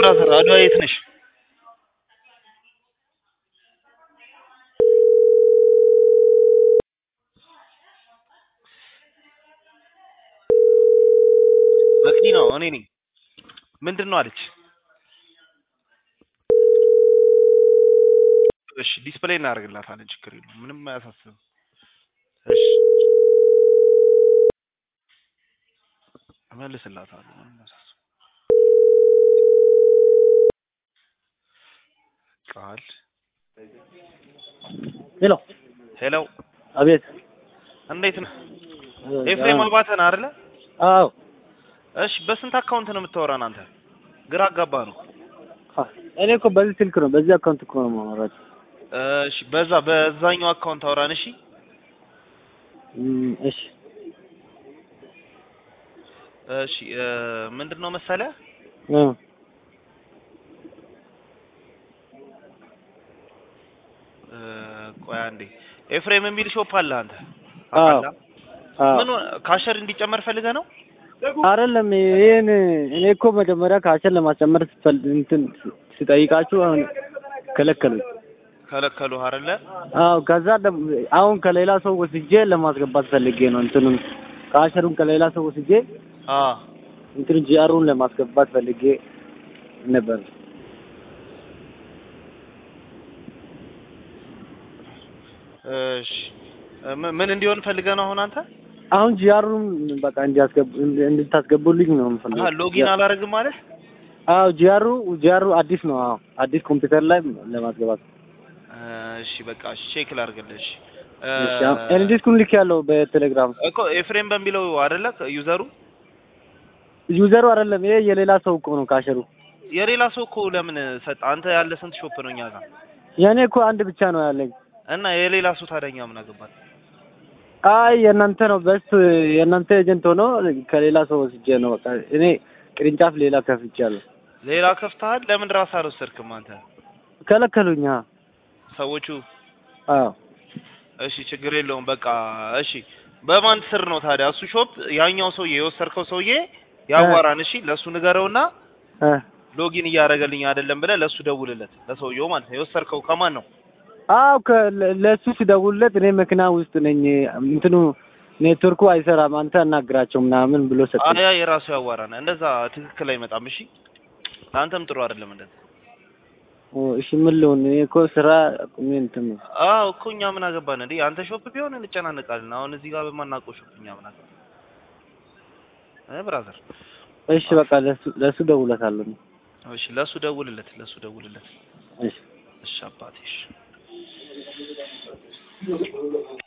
ብራዘር አድዋ የት ነሽ? መቅዲ ነው እኔ ነኝ። ምንድን ነው አለች? እሺ ዲስፕሌይ እናደርግላታለን። ችግር የለውም ምንም አያሳስብም። እሺ እመልስላታለሁ። ምንም አያሳስብም። ቃል ሄሎ ሄሎ፣ አቤት። እንዴት ነህ? ኤፍሬም አባተ ነህ አይደለ? አዎ እሺ በስንት አካውንት ነው የምታወራን አንተ? ግራ አጋባ ነው። እኔ እኮ በዚህ ስልክ ነው በዚህ አካውንት እኮ ነው የማወራው። እሺ በዛ በዛኛው አካውንት አውራን። እሺ እም፣ እሺ እሺ እ ምንድን ነው መሰለህ እ እ ቆይ አንዴ ኤፍሬም የሚል ሾፕ አለ አንተ አዎ ታውቃለህ? አዎ ምን ሆነ- ካሸር እንዲጨመር ፈልገህ ነው? አይደለም ይሄን እኔ እኮ መጀመሪያ ካሸን ለማስጨመር ስፈል- እንትን ስጠይቃችሁ አሁን ከለከሉኝ። ከለከሉህ አይደለ? አዎ ከዛ ደም- አሁን ከሌላ ሰው ወስጄ ለማስገባት ፈልጌ ነው እንትኑን ካሸሩን ከሌላ ሰው ወስጄ አ እንትን ጂአሩን ለማስገባት ፈልጌ ነበር። እሺ እ ምን- ምን እንዲሆን ፈልገህ ነው አሁን አንተ? አሁን ጂአሩን በቃ እንዲያስገቡ እንድታስገቡልኝ ነው አሃ የምፈልገው። ሎጊን አላረግም ማለት አዎ ጂአሩ ጂአሩ አዲስ ነው። አዎ አዲስ ኮምፒውተር ላይ ለማስገባት እሺ በቃ እሺ ቼክ ላድርግልህ። እሺ እ እሺ እኔ ዲስኩን ልክ ያለው በቴሌግራም እኮ ኤፍሬም በሚለው አይደለ ዩዘሩ? ዩዘሩ አይደለም ይሄ የሌላ ሰው እኮ ነው ካሸሩ። የሌላ ሰው እኮ ለምን ሰጥ? አንተ ያለ ስንት ሾፕ ነው እኛ ጋር? የእኔ እኮ አንድ ብቻ ነው ያለኝ። እና የሌላ ሰው ታዲያ እኛ ምን አገባን? አይ የእናንተ ነው በስ የእናንተ ኤጀንት ሆኖ ከሌላ ሰው ወስጄ ነው በቃ እኔ ቅርንጫፍ ሌላ ከፍቻለሁ። ሌላ ከፍተሃል? ለምን ራስህ አልወሰድክም አንተ? ከለከሉኛ። ሰዎቹ አዎ እሺ ችግር የለውም በቃ እሺ። በማን ስር ነው ታዲያ እሱ ሾፕ? ያኛው ሰውዬ የወሰድከው ሰውዬ ያዋራን። እሺ ለእሱ ንገረውና እ ሎጊን እያደረገልኝ አይደለም ብለህ ለእሱ ደውልለት፣ ለሰውየው ማለት ነው። የወሰድከው ከማን ነው? አዎ ከ- ለ- ለእሱ ሲደውልለት እኔ መኪና ውስጥ ነኝ እንትኑ ኔትወርኩ አይሰራም አንተ አናግራቸው ምናምን ብሎ ሰጠኝ። አያ የራሱ ያዋራን። እንደዛ ትክክል አይመጣም። እሺ ለአንተም ጥሩ አይደለም እንደዛ። ኦ እሺ ምን ልሁን? እኔ እኮ ስራ አቁሜ እንትን ነው። አዎ እኮ እኛ ምን አገባን እንዴ? አንተ ሾፕ ቢሆን እንጨናነቃለን። አሁን እዚህ ጋር በማናውቀው ሾፕ እኛ ምን አገባን? እ ብራዘር እሺ በቃ ለሱ ለሱ ደውለታለሁ። እሺ ለሱ ደውልለት፣ ለሱ ደውልለት። እሺ እሺ አባቴ እሺ